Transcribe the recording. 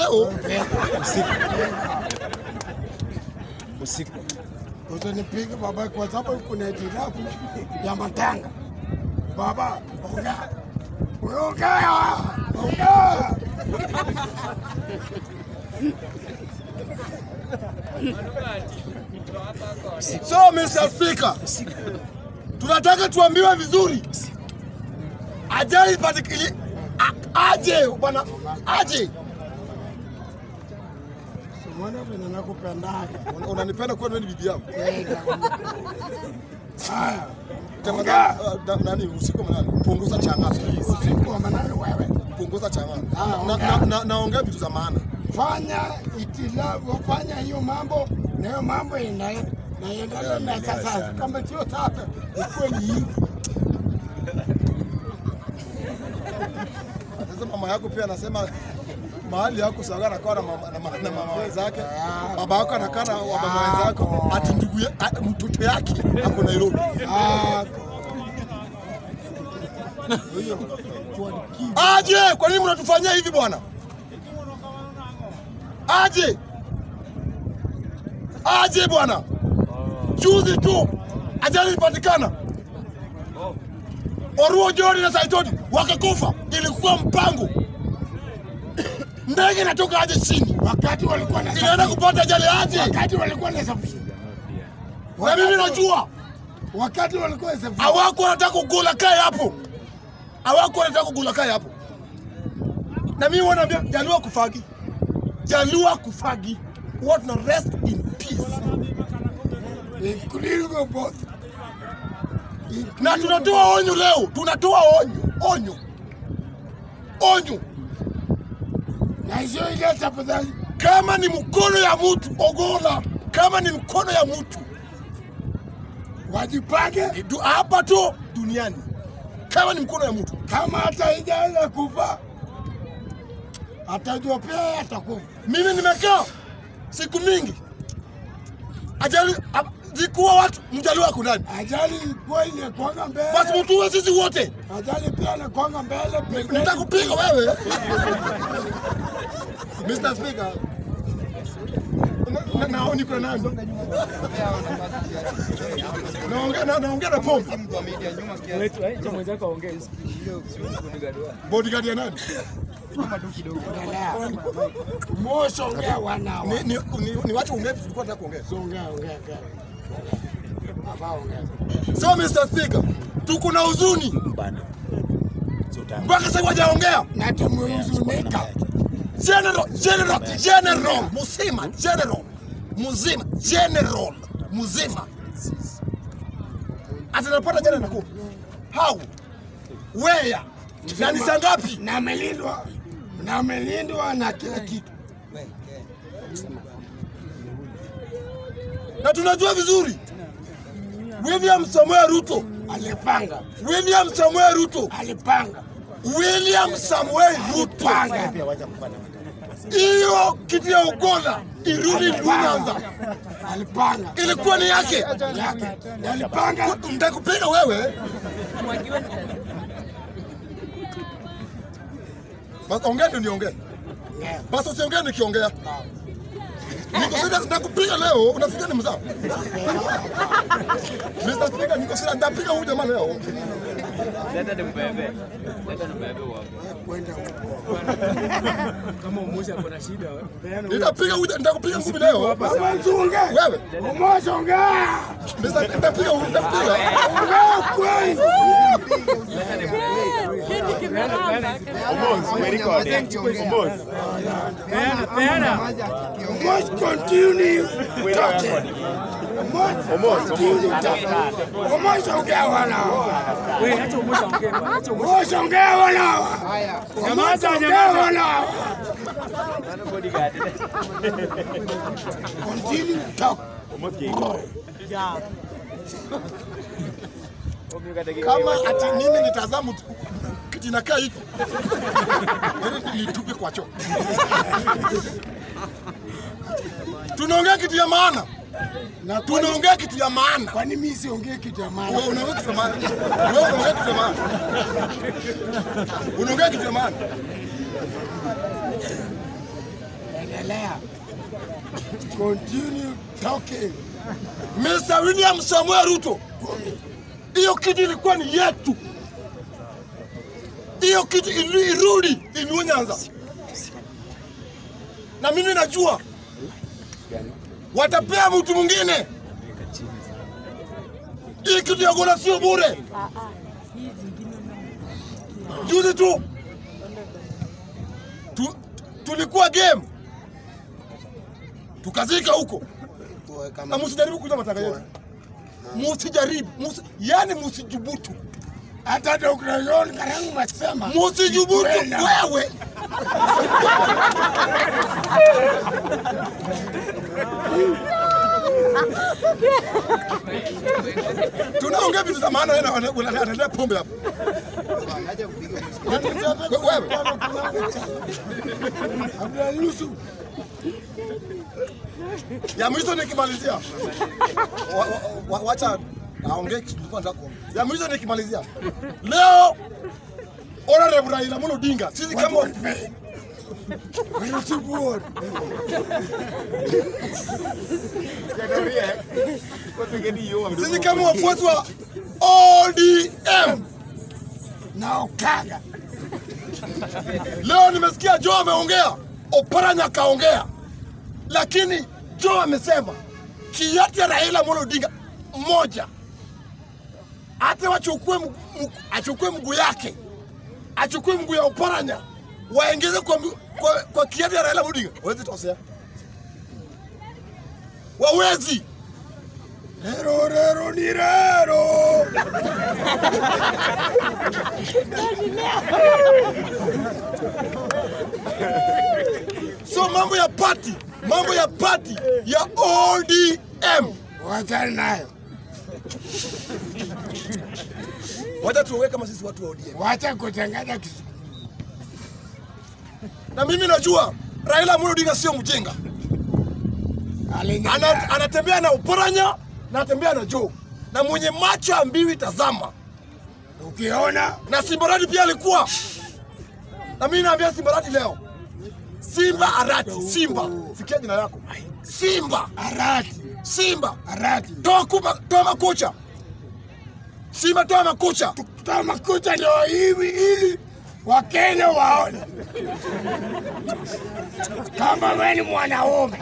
leo Usiku. Usiku. Usinipiga baba, kwa sababu kuna hitilafu ya matanga. Baba, ongea, ongea, ongea. So Mr. Speaker, tunataka tuambiwe vizuri, ajali patikili a- aje bwana, aje. Unaona vile nakupendaga. Una- Unanipenda kwa nini bibi yangu? Haya, Tafadhali uh, na- nani usiku manani, punguza changa please, usiku wa manane wewe, punguza changa. Ah, Na- ongea. na- na- Naongea vitu za maana. fanya itilafu, fanya hiyo mambo na hiyo mambo ina naendelea na sasa, kama sio sasa, ikuwe ni hivi. Sasa mama yako pia anasema mahali yako sawa anakaa na mama, na mama, na mama wenzake, baba yako anakaa na wababa wenzako, ati ndugu ya- a- mtoto yake ako Nairobi. Ah, Aje, kwa nini mnatufanyia hivi bwana? Aje, aje bwana. Juzi tu ajali ilipatikana, Oruo Joni na Saitoti wakakufa. Ilikuwa mpango, ndege inatoka aje chini, wakati walikuwa na inaenda kupata ajali aje, wakati walikuwa na safari, na mimi najua wakati walikuwa na safari, hawako wanataka kugula kae hapo, hawako wanataka kugula kae hapo. Na mimi wanaambia Jalua kufagi, Jalua kufagi, what na rest in peace. including both. Na tunatoa onyo leo, tunatoa onyo, onyo, onyo. na hiyo ile tafadhali, Kama ni mkono ya mtu ogola, kama ni mkono ya mtu wajipange ni du- hapa tu duniani, kama ni mkono ya mtu kama hata haijaanza kufa atajua pia atakufa. Mimi nimekaa siku mingi, ajali a- zikuwa watu mjaliwa kunani, Ajali ilikuwa inakwanga mbele, basi mtuwe sisi wote, ajali pia inakwanga mbele pembeni. nitakupiga wewe Mr. Speaker. Na- na- nao niko na nani? Naongea na naongea na pombe. Wetu, eh, cha mwenzako aongee. Bodyguard ya nani? Mosho ongea wanao. Ni ni ni, ni watu ongea vitu tulikuwa tunataka kuongea. Ongea ongea ongea. Baba ongea. So Mr. Speaker, tuko na huzuni Bana. Sota. mpaka sasa hawajaongea. Na tumehuzunika. General, general, general, mzima, general, mzima, general, mzima. Atanapata jana nakupa. How? Where? Na ni saa ngapi? Na amelindwa. Na amelindwa na kila kitu. Na tunajua vizuri. William Samuel Ruto, Alipanga. William Samuel Ruto, Alipanga. William Samuel Ruto. Panga. Hiyo kitu ya ugola irudi Nyanza. Alipanga. Ilikuwa ni yake. Yake. Alipanga. Nitakupiga wewe. Basi ongea ndio niongee. Basi usiongee nikiongea. Niko serious nitakupiga leo, unafikia ni mzao. Mr. Speaker, niko serious nitapiga huyu jamaa leo. Leta nimbebe. Leta nimbebe wako. Kwenda huko. Kama umoja ako na shida, peana huyo. Nitapiga huyu nitakupiga ngumi leo. Baba usiongee. Wewe, Mosho ongea. Mr. nitapiga huyu nitapiga. Ongea kweli. Peana, peana. Must continue talking. Must continue talking. Mosho ongea wanao. Wewe acha umoja aongee. bwana, Acha umoja. Mosho ongea wanao. Nyamaza, Ongea nyamaza. wanao. Nani bodyguard? Continue talk. Omi kadagi. Kama ati mimi nitazamu tu kiti nakaa hivi. Ili nitupe kwa choo. Tunaongea kitu ya maana. Na kwani- Tunaongea kitu ya maana. kwani mimi siongee kitu ya maana? Wewe unaongea kitu ya maana. Wewe unaongea kitu ya maana. Unaongea kitu ya maana. endelea. Continue talking. Mr. William Samuel Ruto, hiyo kitu ilikuwa ni yetu, hiyo kitu ili- irudi Inua Nyanza, na mimi najua watapea mtu mwingine. Hii kitu ya Gola sio bure. Juzi tu tu, tulikuwa game tukazika huko na msijaribu kuja matanga yetu, musijaribu musi, yani musijubutu, Hata Dr. John Karangu masema musijubutu Kwenda. wewe. Tunaongea vitu za maana, yeye ana- ana- anaendelea pombe hapo. Wewe Abdul Yusuf ya mwisho nikimalizia, Wa- wa- wa- wacha aongee kitu nilikuwa nataka kuongea. Ya mwisho nikimalizia, leo Honorable Raila Amolo Odinga, sisi kama Yusuf sisi kama wafuasi wa ODM na Okanga leo nimesikia Joe ameongea, Oparanya akaongea, lakini Joe amesema kiati ya Raila Amolo Odinga mmoja, hata wachukue mgu- mgu- achukue mguu yake achukue mguu ya Oparanya waengeze kwa, mgu- kwa, kwa kiati ya Raila Amolo Odinga, wawezi tosea, wawezi rero rero ni rero so mambo ya party, mambo ya party ya ODM wachana nayo, wacha tuongee kama sisi watu wa ODM. wacha kuchanganya kisu. na mimi najua Raila Amolo Odinga sio mjinga, Alinyanya. Ana, anatembea na Oparanya na anatembea na Joe na mwenye macho ya mbiwi tazama, Ukiona na Simbarati pia alikuwa na mimi naambia Simbarati leo, Simba Arati, Simba, sikia jina lako, Simba, arati Simba, arati toa kuma, toa makucha, Simba, toa makucha, toa makucha ndio hivi ili Wakenya waone kama wewe ni mwanaume.